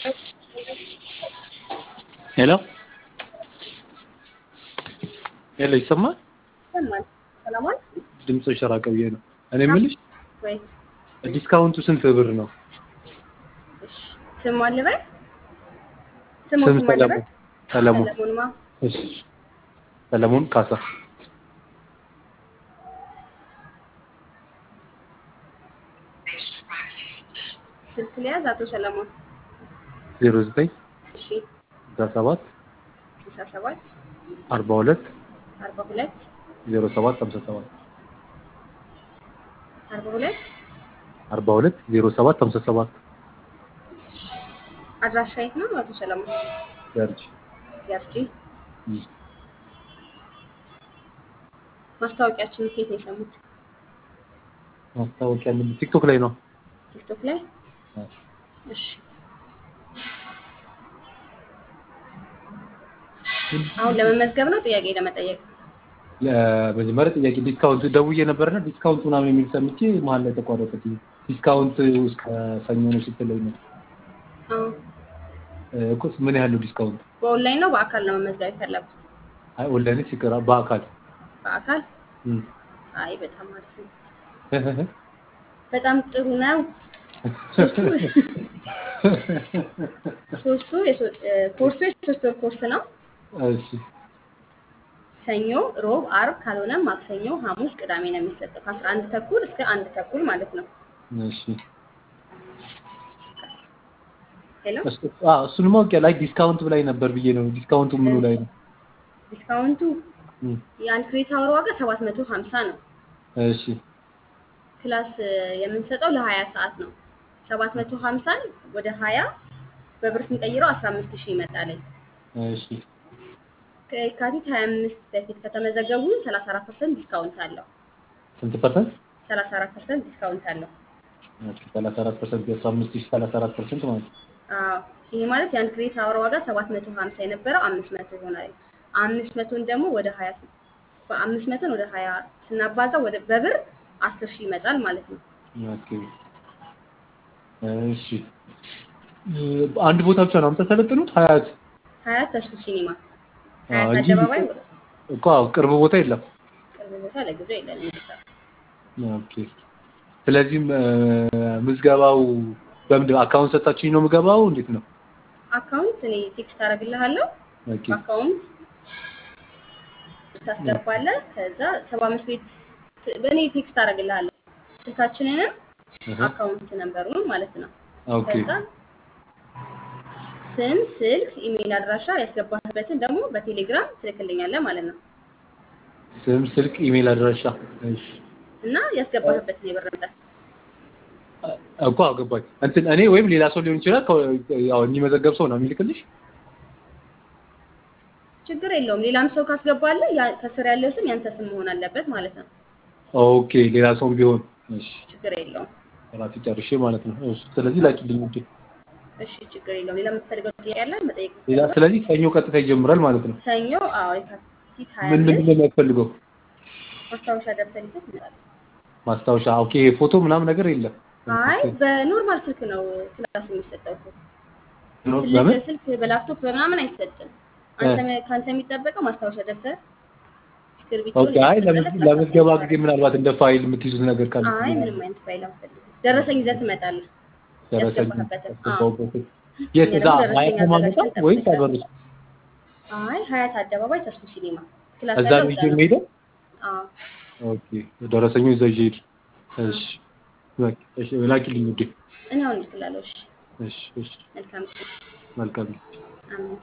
ሄሎ ሄሎ ይሰማል? ይሰማል። ሰላማል ድምፅሽ ራቀ ብዬ ነው። እኔ የምልሽ ወይ ዲስካውንቱ ስንት ብር ነው? እሺ፣ ስም ማን ልበል? ስሙ ስም ስም ማን ልበል? ሰለሞን ሰለሞን ሰለሞንማ እሺ ሰለሞን ካሳ ስልክ ሊያዝ አቶ ሰለሞን ዜሮ ዘጠኝ እሺ፣ ስልሳ ሰባት ስልሳ ሰባት አርባ ሁለት አርባ ሁለት ዜሮ ሰባት ሀምሳ ሰባት አርባ ሁለት አርባ ሁለት ዜሮ ሰባት ሀምሳ ሰባት አድራሻ የት ነው አቶ ሰለሞን? ያርጅ ያርጂ ማስታወቂያችን ከየት ነው የሰሙት? ማስታወቂያ ምን ቲክቶክ ላይ ነው። ቲክቶክ ላይ። እሺ አሁን ለመመዝገብ ነው ጥያቄ ለመጠየቅ? ለመጀመሪያ ጥያቄ ዲስካውንት ደውዬ ነበርና ዲስካውንት ምናምን የሚል ሰምቼ መሀል ላይ ተቋረጠች። ዲስካውንት እስከ ሰኞ ነው ስትለኝ ነው አዎ። እኮ ምን ያህል ነው ዲስካውንት? በኦንላይን ነው በአካል ነው መመዝገብ የፈለጉት? አይ ኦንላይን ሲቀራ በአካል በአካል እም። አይ በጣም አሪፍ ነው። በጣም ጥሩ ነው። ሶስቱ የሶ- እ፣ ኮርሱ የሶስት ወር ኮርስ ነው። እሺ ሰኞ፣ ሮብ፣ አርብ ካልሆነም ማክሰኞ፣ ሐሙስ፣ ቅዳሜ ነው የሚሰጠው ከአስራ አንድ ተኩል እስከ አንድ ተኩል ማለት ነው። እሺ ሄሎ እሱ- አዎ እሱን ማወቅ ላይ ዲስካውንት ብላይ ነበር ብዬ ነው። ዲስካውንቱ ምኑ ላይ ነው? ዲስካውንቱ እም። የአንድ ክሬዲት አወር ዋጋ ሰባት መቶ ሀምሳ ነው። እሺ ክላስ እ፣ የምንሰጠው ለሀያ ሰዓት ነው። ሰባት መቶ ሀምሳን ወደ ሀያ በብር ስንቀይረው አስራ አምስት ሺህ ይመጣለኝ። እሺ ከየካቲት ሀያ አምስት በፊት ከተመዘገቡ ሰላሳ አራት ፐርሰንት ዲስካውንት አለው። ስንት ፐርሰንት? ሰላሳ አራት ፐርሰንት ዲስካውንት አለው። ኦኬ 34 ፐርሰንት የአስራ አምስት ሺህ 34 ፐርሰንት ማለት ነው። አዎ ይሄ ማለት የአንድ ክሬዲት አወር ዋጋ ሰባት መቶ ሀምሳ የነበረው አምስት መቶ ይሆናል። አምስት መቶን ደግሞ ወደ ሀያ ስ- በአምስት መቶን ወደ ሀያ ስናባዛ ወደ በብር አስር ሺህ ይመጣል ማለት ነው። ኦኬ እሺ እ፣ አንድ ቦታ ብቻ ነው የምታሰለጥኑት? ሀያት ሀያት ተስፉ ሲኒማ አዎ ሀያት እንጂ አደባባይ እኮ አዎ ቅርብ ቦታ የለም። ቅርብ ቦታ ለጊዜው የለንም። ኦኬ ስለዚህም እ፣ ምዝገባው በምንድን አካውንት ሰጣችሁኝ ነው ምገባው? እንዴት ነው? አካውንት እኔ ቴክስት አደርግልሃለሁ። ኦኬ አካውንት ታስገባለህ። ከዛ ሰባ አምስት ቤት በእኔ ቴክስት አደርግልሃለሁ ስልካችንንም እህ፣ አካውንት ነንበሩን ማለት ነው። ኦኬ ከዛ ስም፣ ስልክ፣ ኢሜይል አድራሻ ያስገባህበትን ደግሞ በቴሌግራም ትልክልኛለህ ማለት ነው ስም፣ ስልክ፣ ኢሜል አድራሻ እሺ እና ያስገባህበትን የብር መጠን እኮ አገባኝ። እንትን እኔ ወይም ሌላ ሰው ሊሆን ይችላል። ከ- ያው የሚመዘገብ ሰው ነው የሚልክልሽ። ችግር የለውም። ሌላም ሰው ካስገባለህ ያ- ከስር ያለው ስም ያንተ ስም መሆን አለበት ማለት ነው። ኦኬ ሌላ ሰውም ቢሆን እሺ፣ ችግር የለውም። ራሴ ጨርሼ ማለት ነው። እሺ፣ ስለዚህ ላኪልኝ እንጂ እሺ ችግር የለውም። ሌላ የምትፈልገው ጥያቄ ያለ መጠየቅ ሌላ ትችላለህ። ስለዚህ ሰኞ ቀጥታ ይጀምራል ማለት ነው። ሰኞ አዎ የካቲት ሀያ ምን ምንድን አምስት ነው የሚያስፈልገው? ማስታወሻ ደብተር ይዘህ ትመጣለህ። ማስታወሻ። ኦኬ ፎቶ ምናምን ነገር የለም። አይ በኖርማል ስልክ ነው ክላስ የሚሰጠው እኮ ነው ትልቅ በምን ስልክ በላፕቶፕ በምናምን አይሰጥም። አንተ ከአንተ የሚጠበቀው ማስታወሻ ደብተር እስክርቢቶ ኦኬ። አይ ለምዝ- ለምዝገባ ጊዜ ምናልባት እንደ ፋይል የምትይዙት ነገር ካለ አይ ምንም አይነት ፋይል አንፈልግም። ደረሰኝ ይዘህ ትመጣለህ። ደረሰኝ ያስገባህበትን። ያስገባሁበትን የት እኛ እዛ ደግሞ ደረሰኝ ሀያት ነው ማመጣው አዘጋጅተን ወይስ ጠብቀን። አበሩት? አይ ሀያት አደባባይ ተስፉ ሲኒማ ክላስ እዛ ያለው ነው እዛ ይዤ ነው። የምሄደው? አዎ ኦኬ ደረሰኙ እዛ ይዤ ሄድ። እሺ በቃ እሺ ላኪልኝ ውዴ። እኔ አሁን እልክላለሁ። እሺ እሺ እሺ መልካም ቀን። መልካም አሜን።